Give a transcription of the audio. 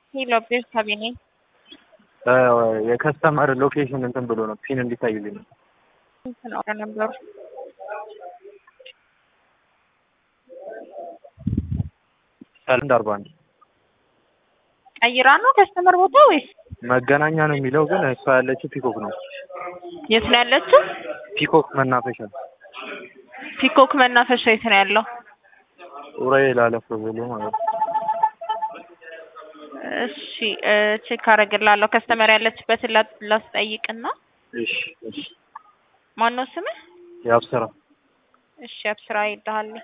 ሄሎ ቤርሳቤ ነኝ። የከስተመር ሎኬሽን እንትን ብሎ ነው ፒን እንዲታይልኝ ነው። ስንት ነው ነበሩ? ሰለንድ አርባ አንድ ቀይራ ነው ከስተመር ቦታ ወይስ መገናኛ ነው የሚለው ግን እሷ ያለችው ፒኮክ ነው። የት ነው ያለችው? ፒኮክ መናፈሻ ፒኮክ መናፈሻ የት ነው ያለው? ኡራኤል አለፍ ብሎ ማለት ነው። እሺ ቼክ አደርግልሃለሁ። ከስተመር ያለችበትን ላ- ላስጠይቅና እሺ እሺ ማነው ስምህ? የአብስራ እሺ አብስራ ይልሃለሁ።